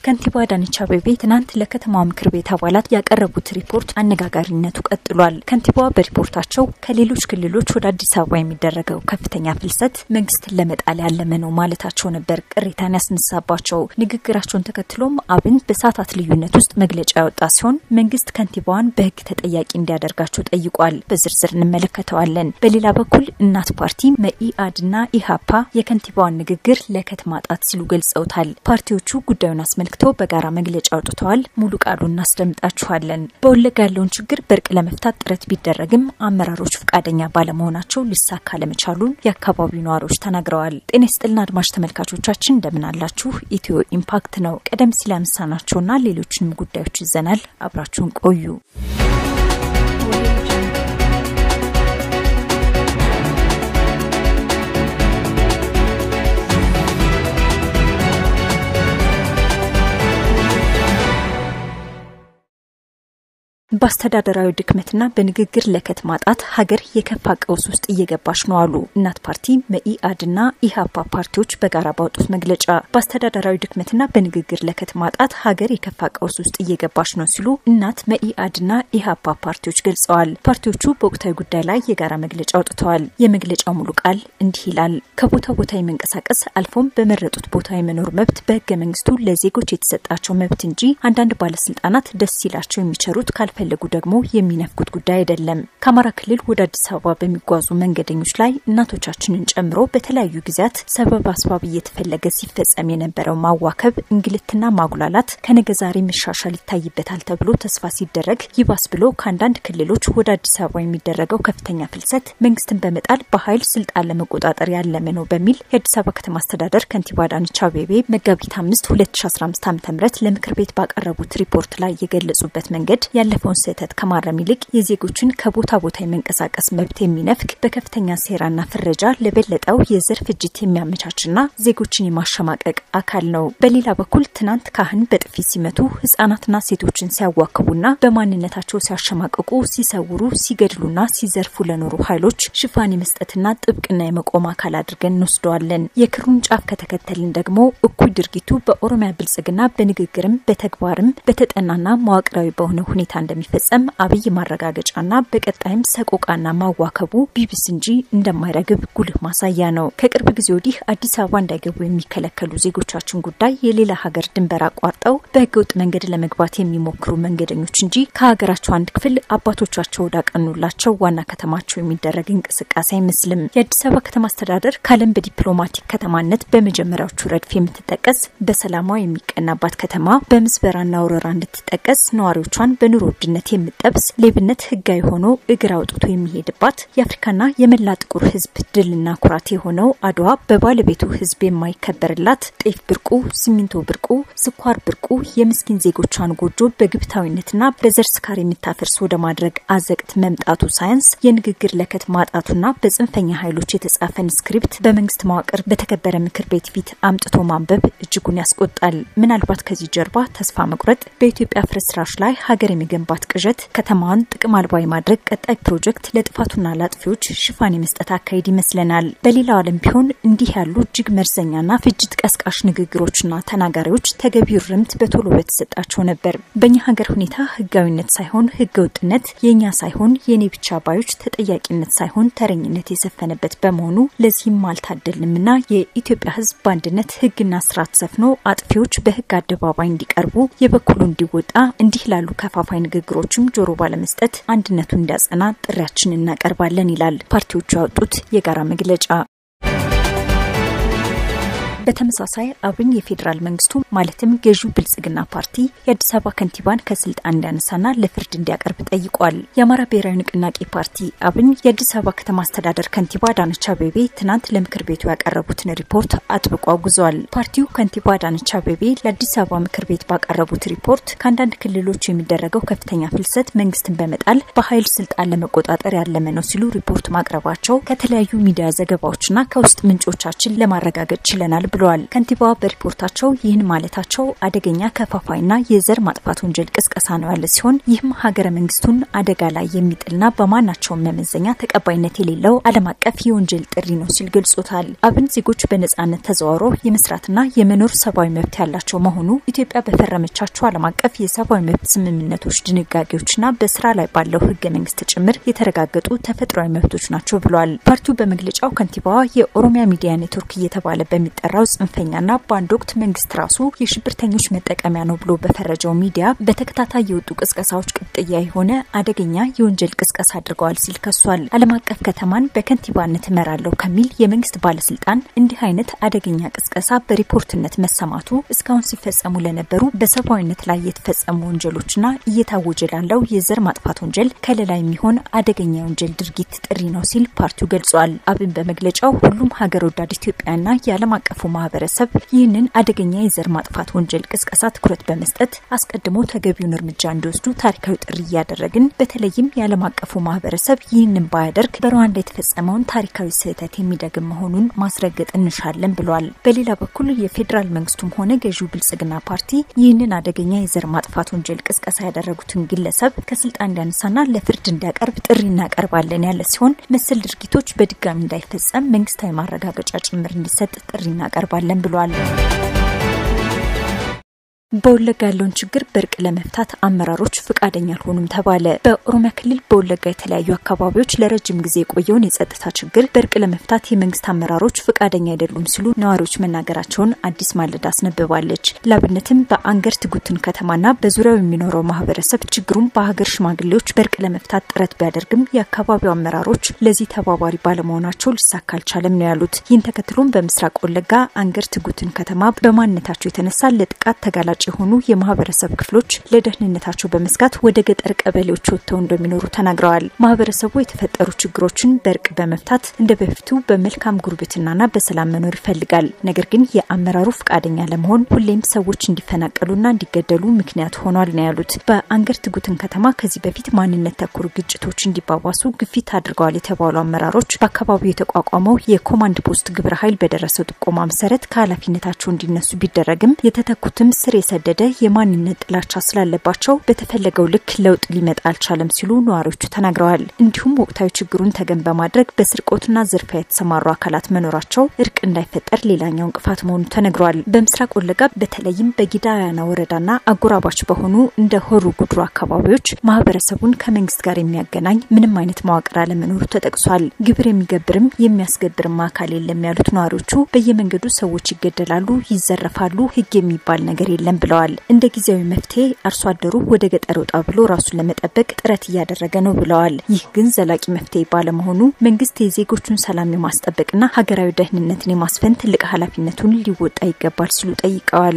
ከንቲባ አዳነች አቤቤ ትናንት ለከተማዋ ምክር ቤት አባላት ያቀረቡት ሪፖርት አነጋጋሪነቱ ቀጥሏል። ከንቲባዋ በሪፖርታቸው ከሌሎች ክልሎች ወደ አዲስ አበባ የሚደረገው ከፍተኛ ፍልሰት መንግስትን ለመጣል ያለመ ነው ማለታቸው ነበር ቅሬታን ያስነሳባቸው። ንግግራቸውን ተከትሎም አብን በሰዓታት ልዩነት ውስጥ መግለጫ ያወጣ ሲሆን መንግስት ከንቲባዋን በህግ ተጠያቂ እንዲያደርጋቸው ጠይቋል። በዝርዝር እንመለከተዋለን። በሌላ በኩል እናት ፓርቲ፣ መኢአድና ኢሃፓ የከንቲባዋን ንግግር ለከት ማጣት ሲሉ ገልጸውታል። ፓርቲዎቹ ጉዳዩን አስመልክ ተመልክተው በጋራ መግለጫ አውጥተዋል። ሙሉ ቃሉ እናስደምጣችኋለን። በወለጋ ያለውን ችግር በእርቅ ለመፍታት ጥረት ቢደረግም አመራሮች ፈቃደኛ ባለመሆናቸው ሊሳካ ለመቻሉን የአካባቢው ነዋሪዎች ተናግረዋል። ጤና ይስጥልና አድማጭ ተመልካቾቻችን እንደምን አላችሁ? ኢትዮ ኢምፓክት ነው። ቀደም ሲል ያነሳናቸውና ሌሎችንም ጉዳዮች ይዘናል። አብራችሁን ቆዩ። በአስተዳደራዊ ድክመትና በንግግር ለከት ማጣት ሀገር የከፋ ቀውስ ውስጥ እየገባች ነው አሉ እናት ፓርቲ፣ መኢአድና ኢሃፓ ፓርቲዎች በጋራ ባወጡት መግለጫ። በአስተዳደራዊ ድክመትና በንግግር ለከት ማጣት ሀገር የከፋ ቀውስ ውስጥ እየገባች ነው ሲሉ እናት፣ መኢአድና ኢሃፓ ፓርቲዎች ገልጸዋል። ፓርቲዎቹ በወቅታዊ ጉዳይ ላይ የጋራ መግለጫ አውጥተዋል። የመግለጫው ሙሉ ቃል እንዲህ ይላል። ከቦታ ቦታ የመንቀሳቀስ አልፎም በመረጡት ቦታ የመኖር መብት በህገ መንግስቱ ለዜጎች የተሰጣቸው መብት እንጂ አንዳንድ ባለስልጣናት ደስ ሲላቸው የሚቸሩት ካልፈ ፈለጉ ደግሞ የሚነፍኩት ጉዳይ አይደለም። ከአማራ ክልል ወደ አዲስ አበባ በሚጓዙ መንገደኞች ላይ እናቶቻችንን ጨምሮ በተለያዩ ጊዜያት ሰበብ አስባብ እየተፈለገ ሲፈጸም የነበረው ማዋከብ፣ እንግልትና ማጉላላት ከነገ ዛሬ መሻሻል ይታይበታል ተብሎ ተስፋ ሲደረግ ይባስ ብሎ ከአንዳንድ ክልሎች ወደ አዲስ አበባ የሚደረገው ከፍተኛ ፍልሰት መንግስትን በመጣል በኃይል ስልጣን ለመቆጣጠር ያለመ ነው በሚል የአዲስ አበባ ከተማ አስተዳደር ከንቲባ አዳነች አቤቤ መጋቢት አምስት 2015 ዓ ም ለምክር ቤት ባቀረቡት ሪፖርት ላይ የገለጹበት መንገድ ያለፈው ስህተት ከማረም ይልቅ የዜጎችን ከቦታ ቦታ የመንቀሳቀስ መብት የሚነፍግ በከፍተኛ ሴራና ፍረጃ ለበለጠው የዘር ፍጅት የሚያመቻችና ዜጎችን የማሸማቀቅ አካል ነው። በሌላ በኩል ትናንት ካህን በጥፊ ሲመቱ ህጻናትና ሴቶችን ሲያዋክቡና በማንነታቸው ሲያሸማቅቁ፣ ሲሰውሩ፣ ሲገድሉና ሲዘርፉ ለኖሩ ኃይሎች ሽፋን የመስጠትና ጥብቅና የመቆም አካል አድርገን እንወስደዋለን። የክሩን ጫፍ ከተከተልን ደግሞ እኩይ ድርጊቱ በኦሮሚያ ብልጽግና በንግግርም በተግባርም በተጠናና መዋቅራዊ በሆነ ሁኔታ እንደሚ ፈጸም አብይ ማረጋገጫና በቀጣይም ሰቆቃና ማዋከቡ ቢብስ እንጂ እንደማይረግብ ጉልህ ማሳያ ነው። ከቅርብ ጊዜ ወዲህ አዲስ አበባ እንዳይገቡ የሚከለከሉ ዜጎቻችን ጉዳይ የሌላ ሀገር ድንበር አቋርጠው በህገወጥ መንገድ ለመግባት የሚሞክሩ መንገደኞች እንጂ ከሀገራቸው አንድ ክፍል አባቶቻቸው ወዳቀኑላቸው ዋና ከተማቸው የሚደረግ እንቅስቃሴ አይመስልም። የአዲስ አበባ ከተማ አስተዳደር ከዓለም በዲፕሎማቲክ ከተማነት በመጀመሪያዎቹ ረድፍ የምትጠቀስ በሰላሟ የሚቀናባት ከተማ በምዝበራና ወረራ እንድትጠቀስ ነዋሪዎቿን በኑሮ ውድነት የምጠብስ ሌብነት ህጋዊ ሆኖ እግር አውጥቶ የሚሄድባት የአፍሪካና የመላ ጥቁር ህዝብ ድልና ኩራት የሆነው አድዋ በባለቤቱ ህዝብ የማይከበርላት ጤፍ ብርቁ፣ ሲሚንቶ ብርቁ፣ ስኳር ብርቁ የምስኪን ዜጎቿን ጎጆ በግብታዊነትና በዘር ስካር የምታፈርስ ወደ ማድረግ አዘቅት መምጣቱ ሳያንስ የንግግር ለከት ማጣቱና በጽንፈኛ ኃይሎች የተጻፈን ስክሪፕት በመንግስት መዋቅር በተከበረ ምክር ቤት ፊት አምጥቶ ማንበብ እጅጉን ያስቆጣል። ምናልባት ከዚህ ጀርባ ተስፋ መቁረጥ በኢትዮጵያ ፍርስራሽ ላይ ሀገር የመገንባት ቅዠት ከተማዋን ጥቅም አልባ የማድረግ ቀጣይ ፕሮጀክት ለጥፋቱና ለአጥፊዎች ሽፋን የመስጠት አካሄድ ይመስለናል። በሌላው ዓለም ቢሆን እንዲህ ያሉ እጅግ መርዘኛና ፍጅት ቀስቃሽ ንግግሮችና ተናጋሪዎች ተገቢው ርምት በቶሎ በተሰጣቸው ነበር። በእኛ ሀገር ሁኔታ ህጋዊነት ሳይሆን ህገ ወጥነት፣ የእኛ ሳይሆን የእኔ ብቻ ባዮች ተጠያቂነት ሳይሆን ተረኝነት የሰፈነበት በመሆኑ ለዚህም አልታደልንምና የኢትዮጵያ ህዝብ በአንድነት ህግና ስርዓት ሰፍኖ አጥፊዎች በህግ አደባባይ እንዲቀርቡ የበኩሉ እንዲወጣ እንዲህ ላሉ ከፋፋይ ንግግሮችም ጆሮ ባለመስጠት አንድነቱን እንዲያጸና ጥሪያችን እናቀርባለን ይላል ፓርቲዎቹ ያወጡት የጋራ መግለጫ። በተመሳሳይ አብን የፌዴራል መንግስቱ ማለትም ገዢው ብልጽግና ፓርቲ የአዲስ አበባ ከንቲባን ከስልጣን እንዲያነሳና ለፍርድ እንዲያቀርብ ጠይቋል። የአማራ ብሔራዊ ንቅናቄ ፓርቲ አብን የአዲስ አበባ ከተማ አስተዳደር ከንቲባ አዳነች አቤቤ ትናንት ለምክር ቤቱ ያቀረቡትን ሪፖርት አጥብቆ አውግዟል። ፓርቲው ከንቲባ አዳነች አቤቤ ለአዲስ አበባ ምክር ቤት ባቀረቡት ሪፖርት ከአንዳንድ ክልሎች የሚደረገው ከፍተኛ ፍልሰት መንግስትን በመጣል በኃይል ስልጣን ለመቆጣጠር ያለመ ነው ሲሉ ሪፖርት ማቅረባቸው ከተለያዩ ሚዲያ ዘገባዎችና ከውስጥ ምንጮቻችን ለማረጋገጥ ችለናል ብለዋል። ከንቲባዋ በሪፖርታቸው ይህን ማለታቸው አደገኛ ከፋፋይና የዘር ማጥፋት ወንጀል ቅስቀሳ ነው ያለ ሲሆን ይህም ሀገረ መንግስቱን አደጋ ላይ የሚጥልና በማናቸውም መመዘኛ ተቀባይነት የሌለው ዓለም አቀፍ የወንጀል ጥሪ ነው ሲል ገልጾታል። አብን ዜጎች በነጻነት ተዘዋውሮ የመስራትና የመኖር ሰብአዊ መብት ያላቸው መሆኑ ኢትዮጵያ በፈረመቻቸው ዓለም አቀፍ የሰብአዊ መብት ስምምነቶች ድንጋጌዎችና በስራ ላይ ባለው ህገ መንግስት ጭምር የተረጋገጡ ተፈጥሯዊ መብቶች ናቸው ብሏል። ፓርቲው በመግለጫው ከንቲባዋ የኦሮሚያ ሚዲያ ኔትወርክ እየተባለ በሚጠራው ጽንፈኛና በአንድ ወቅት መንግስት ራሱ የሽብርተኞች መጠቀሚያ ነው ብሎ በፈረጀው ሚዲያ በተከታታይ የወጡ ቅስቀሳዎች ቅጥያ የሆነ አደገኛ የወንጀል ቅስቀሳ አድርገዋል ሲል ከሷል። ዓለም አቀፍ ከተማን በከንቲባነት እመራለሁ ከሚል የመንግስት ባለስልጣን እንዲህ አይነት አደገኛ ቅስቀሳ በሪፖርትነት መሰማቱ እስካሁን ሲፈጸሙ ለነበሩ በሰብአዊነት ላይ የተፈጸሙ ወንጀሎችና እየታወጀ ላለው የዘር ማጥፋት ወንጀል ከለላ የሚሆን አደገኛ የወንጀል ድርጊት ጥሪ ነው ሲል ፓርቲው ገልጿል። አብን በመግለጫው ሁሉም ሀገር ወዳድ ኢትዮጵያና የዓለም አቀፉ ማህበረሰብ ይህንን አደገኛ የዘር ማጥፋት ወንጀል ቅስቀሳ ትኩረት በመስጠት አስቀድሞ ተገቢውን እርምጃ እንዲወስዱ ታሪካዊ ጥሪ እያደረግን በተለይም የዓለም አቀፉ ማህበረሰብ ይህንን ባያደርግ በሩዋንዳ የተፈጸመውን ታሪካዊ ስህተት የሚደግም መሆኑን ማስረገጥ እንሻለን ብሏል። በሌላ በኩል የፌዴራል መንግስቱም ሆነ ገዢው ብልጽግና ፓርቲ ይህንን አደገኛ የዘር ማጥፋት ወንጀል ቅስቀሳ ያደረጉትን ግለሰብ ከስልጣን እንዲያነሳና ለፍርድ እንዲያቀርብ ጥሪ እናቀርባለን ያለ ሲሆን መሰል ድርጊቶች በድጋሚ እንዳይፈጸም መንግስታዊ ማረጋገጫ ጭምር እንዲሰጥ ጥሪ እናቀርባለን ብሏል። በወለጋ ያለውን ችግር በእርቅ ለመፍታት አመራሮች ፈቃደኛ አልሆኑም ተባለ። በኦሮሚያ ክልል በወለጋ የተለያዩ አካባቢዎች ለረጅም ጊዜ የቆየውን የጸጥታ ችግር በእርቅ ለመፍታት የመንግስት አመራሮች ፈቃደኛ አይደሉም ሲሉ ነዋሪዎች መናገራቸውን አዲስ ማለዳ አስነብባለች። ላብነትም በአንገርት ጉትን ከተማና በዙሪያው የሚኖረው ማህበረሰብ ችግሩን በሀገር ሽማግሌዎች በእርቅ ለመፍታት ጥረት ቢያደርግም የአካባቢው አመራሮች ለዚህ ተባባሪ ባለመሆናቸው ሊሳካ አልቻለም ነው ያሉት። ይህን ተከትሎም በምስራቅ ወለጋ አንገርት ጉትን ከተማ በማንነታቸው የተነሳ ለጥቃት ተጋላጭ የሆኑ የማህበረሰብ ክፍሎች ለደህንነታቸው በመስጋት ወደ ገጠር ቀበሌዎች ወጥተው እንደሚኖሩ ተናግረዋል። ማህበረሰቡ የተፈጠሩ ችግሮችን በእርቅ በመፍታት እንደ በፊቱ በመልካም ጉርብትናና በሰላም መኖር ይፈልጋል። ነገር ግን የአመራሩ ፈቃደኛ ለመሆን ሁሌም ሰዎች እንዲፈናቀሉና እንዲገደሉ ምክንያት ሆኗል ነው ያሉት። በአንገርት ጉትን ከተማ ከዚህ በፊት ማንነት ተኮር ግጭቶች እንዲባባሱ ግፊት አድርገዋል የተባሉ አመራሮች በአካባቢው የተቋቋመው የኮማንድ ፖስት ግብረ ኃይል በደረሰው ጥቆማ መሰረት ከኃላፊነታቸው እንዲነሱ ቢደረግም የተተኩትም ስር የሰደደ የማንነት ጥላቻ ስላለባቸው በተፈለገው ልክ ለውጥ ሊመጣ አልቻለም ሲሉ ነዋሪዎቹ ተናግረዋል። እንዲሁም ወቅታዊ ችግሩን ተገን በማድረግ በስርቆትና ዝርፊያ የተሰማሩ አካላት መኖራቸው እርቅ እንዳይፈጠር ሌላኛው እንቅፋት መሆኑ ተነግሯል። በምስራቅ ወለጋ በተለይም በጊዳያና ወረዳና አጎራባች በሆኑ እንደ ሆሩ ጉድሩ አካባቢዎች ማህበረሰቡን ከመንግስት ጋር የሚያገናኝ ምንም አይነት መዋቅር አለመኖሩ ተጠቅሷል። ግብር የሚገብርም የሚያስገብርም አካል የለም ያሉት ነዋሪዎቹ በየመንገዱ ሰዎች ይገደላሉ፣ ይዘረፋሉ፣ ህግ የሚባል ነገር የለም ብለዋል። እንደ ጊዜያዊ መፍትሄ አርሶ አደሩ ወደ ገጠር ወጣ ብሎ ራሱን ለመጠበቅ ጥረት እያደረገ ነው ብለዋል። ይህ ግን ዘላቂ መፍትሄ ባለመሆኑ መንግስት የዜጎቹን ሰላም የማስጠበቅና ሀገራዊ ደህንነትን የማስፈን ትልቅ ኃላፊነቱን ሊወጣ ይገባል ሲሉ ጠይቀዋል።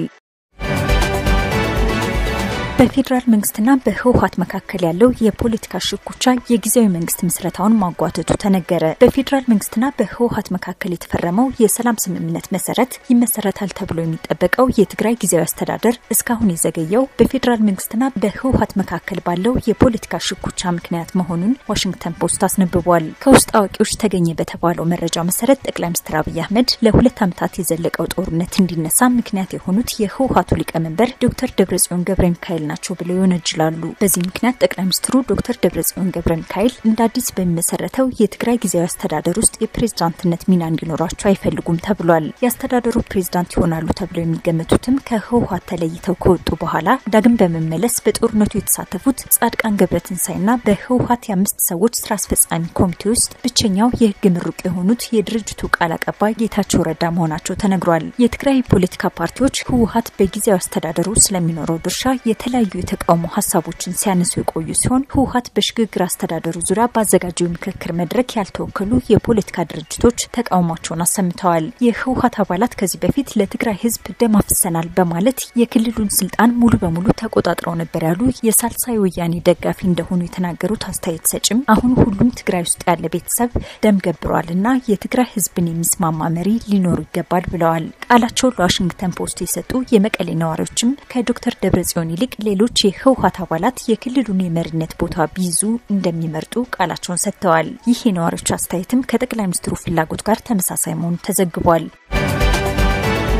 በፌዴራል መንግስትና በህወሀት መካከል ያለው የፖለቲካ ሽኩቻ የጊዜያዊ መንግስት ምስረታውን ማጓተቱ ተነገረ። በፌዴራል መንግስትና በህወሀት መካከል የተፈረመው የሰላም ስምምነት መሰረት ይመሰረታል ተብሎ የሚጠበቀው የትግራይ ጊዜያዊ አስተዳደር እስካሁን የዘገየው በፌዴራል መንግስትና በህወሀት መካከል ባለው የፖለቲካ ሽኩቻ ምክንያት መሆኑን ዋሽንግተን ፖስት አስነብቧል። ከውስጥ አዋቂዎች ተገኘ በተባለው መረጃ መሰረት ጠቅላይ ሚኒስትር አብይ አህመድ ለሁለት ዓመታት የዘለቀው ጦርነት እንዲነሳ ምክንያት የሆኑት የህወሀቱ ሊቀመንበር ዶክተር ደብረጽዮን ገብረ ሚካኤል ናቸው ብለው ይወነጅላሉ። በዚህ ምክንያት ጠቅላይ ሚኒስትሩ ዶክተር ደብረጽዮን ገብረ ሚካኤል እንደ አዲስ በሚመሰረተው የትግራይ ጊዜያዊ አስተዳደር ውስጥ የፕሬዝዳንትነት ሚና እንዲኖራቸው አይፈልጉም ተብሏል። የአስተዳደሩ ፕሬዝዳንት ይሆናሉ ተብለው የሚገመቱትም ከህወሀት ተለይተው ከወጡ በኋላ ዳግም በመመለስ በጦርነቱ የተሳተፉት ጻድቃን ገብረትንሳኤና በህወሀት የአምስት ሰዎች ስራ አስፈጻሚ ኮሚቴ ውስጥ ብቸኛው የህግ ምሩቅ የሆኑት የድርጅቱ ቃል አቀባይ ጌታቸው ረዳ መሆናቸው ተነግሯል። የትግራይ ፖለቲካ ፓርቲዎች ህወሀት በጊዜያዊ አስተዳደሩ ስለሚኖረው ድርሻ የተለያዩ የተቃውሞ ሀሳቦችን ሲያነሱ የቆዩ ሲሆን ህወሀት በሽግግር አስተዳደሩ ዙሪያ ባዘጋጀው የምክክር መድረክ ያልተወከሉ የፖለቲካ ድርጅቶች ተቃውሟቸውን አሰምተዋል። የህወሀት አባላት ከዚህ በፊት ለትግራይ ህዝብ ደም አፍሰናል በማለት የክልሉን ስልጣን ሙሉ በሙሉ ተቆጣጥረው ነበር ያሉ የሳልሳይ ወያኔ ደጋፊ እንደሆኑ የተናገሩት አስተያየት ሰጭም አሁን ሁሉም ትግራይ ውስጥ ያለ ቤተሰብ ደም ገብሯል እና የትግራይ ህዝብን የሚስማማ መሪ ሊኖሩ ይገባል ብለዋል። ቃላቸውን ለዋሽንግተን ፖስት የሰጡ የመቀሌ ነዋሪዎችም ከዶክተር ደብረጽዮን ይልቅ ሌሎች የህወሀት አባላት የክልሉን የመሪነት ቦታ ቢይዙ እንደሚመርጡ ቃላቸውን ሰጥተዋል። ይህ የነዋሪዎች አስተያየትም ከጠቅላይ ሚኒስትሩ ፍላጎት ጋር ተመሳሳይ መሆኑ ተዘግቧል።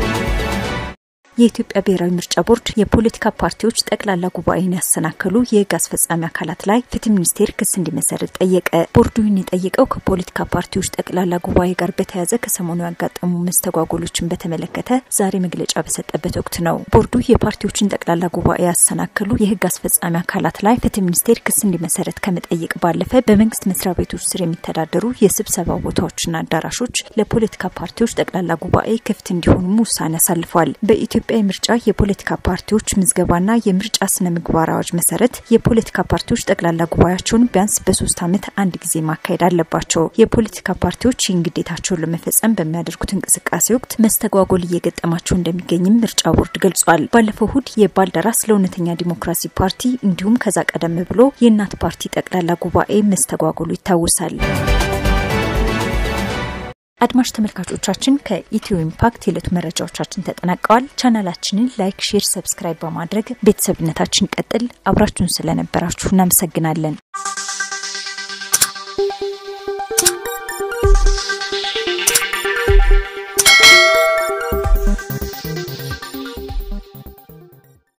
የኢትዮጵያ ብሔራዊ ምርጫ ቦርድ የፖለቲካ ፓርቲዎች ጠቅላላ ጉባኤን ያሰናከሉ የህግ አስፈጻሚ አካላት ላይ ፍትህ ሚኒስቴር ክስ እንዲመሰርት ጠየቀ። ቦርዱ ይህን የጠየቀው ከፖለቲካ ፓርቲዎች ጠቅላላ ጉባኤ ጋር በተያያዘ ከሰሞኑ ያጋጠሙ መስተጓጎሎችን በተመለከተ ዛሬ መግለጫ በሰጠበት ወቅት ነው። ቦርዱ የፓርቲዎችን ጠቅላላ ጉባኤ ያሰናከሉ የህግ አስፈጻሚ አካላት ላይ ፍትህ ሚኒስቴር ክስ እንዲመሰረት ከመጠየቅ ባለፈ በመንግስት መስሪያ ቤቶች ስር የሚተዳደሩ የስብሰባ ቦታዎችና አዳራሾች ለፖለቲካ ፓርቲዎች ጠቅላላ ጉባኤ ክፍት እንዲሆኑም ውሳኔ አሳልፏል። በኢትዮጵያ የምርጫ የፖለቲካ ፓርቲዎች ምዝገባና የምርጫ ስነ ምግባር አዋጅ መሰረት የፖለቲካ ፓርቲዎች ጠቅላላ ጉባኤያቸውን ቢያንስ በሶስት ዓመት አንድ ጊዜ ማካሄድ አለባቸው። የፖለቲካ ፓርቲዎች ይህን ግዴታቸውን ለመፈጸም በሚያደርጉት እንቅስቃሴ ወቅት መስተጓጎል እየገጠማቸው እንደሚገኝም ምርጫ ቦርድ ገልጿል። ባለፈው እሁድ የባልደራስ ለእውነተኛ ዲሞክራሲ ፓርቲ እንዲሁም ከዛ ቀደም ብሎ የእናት ፓርቲ ጠቅላላ ጉባኤ መስተጓጎሉ ይታወሳል። አድማጭ ተመልካቾቻችን ከኢትዮ ኢምፓክት የዕለቱ መረጃዎቻችን ተጠናቀዋል። ቻናላችንን ላይክ፣ ሼር፣ ሰብስክራይብ በማድረግ ቤተሰብነታችን ቀጥል። አብራችሁን ስለነበራችሁ እናመሰግናለን።